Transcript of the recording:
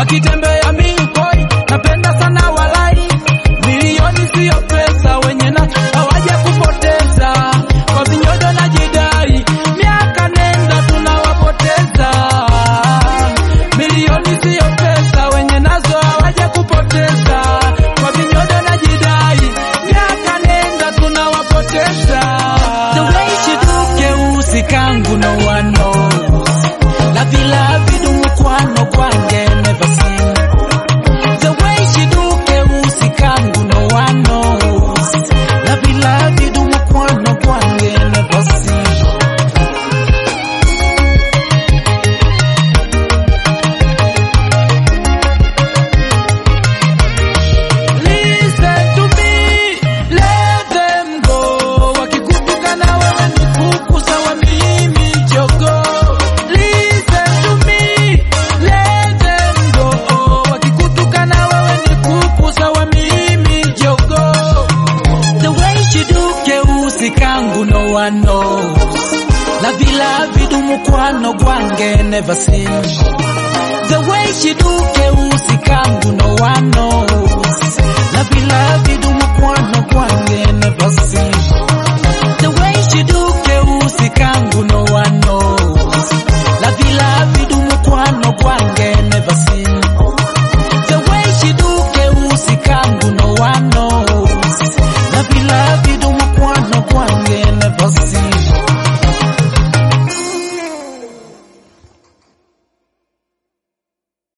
akitembea miukoi, napenda sana walai. Milioni siyo pesa, wenye na hawaja kupoteza kwa vinyodo na jidai, miaka nenda tunawapoteza. Milioni siyo pesa, wenye nazo hawaja kupoteza kwa vinyodo na jidai, miaka nenda tunawapoteza. The way she do keusi kangu no one knows Lavi lavi dumukwano gwange never seen The way she do keusi kangu no one knows Lavi lavi dumukwano gwange never seen Listen to me, let them go. Wakikutuka na wewe ni kuku sawa mimi jogo. Listen to me, let them go. Wakikutuka na wewe ni kuku sawa mimi jogo. The way she do keusi kangu no one knows. Lavi lavi dumukwano gwange never seen. The way she do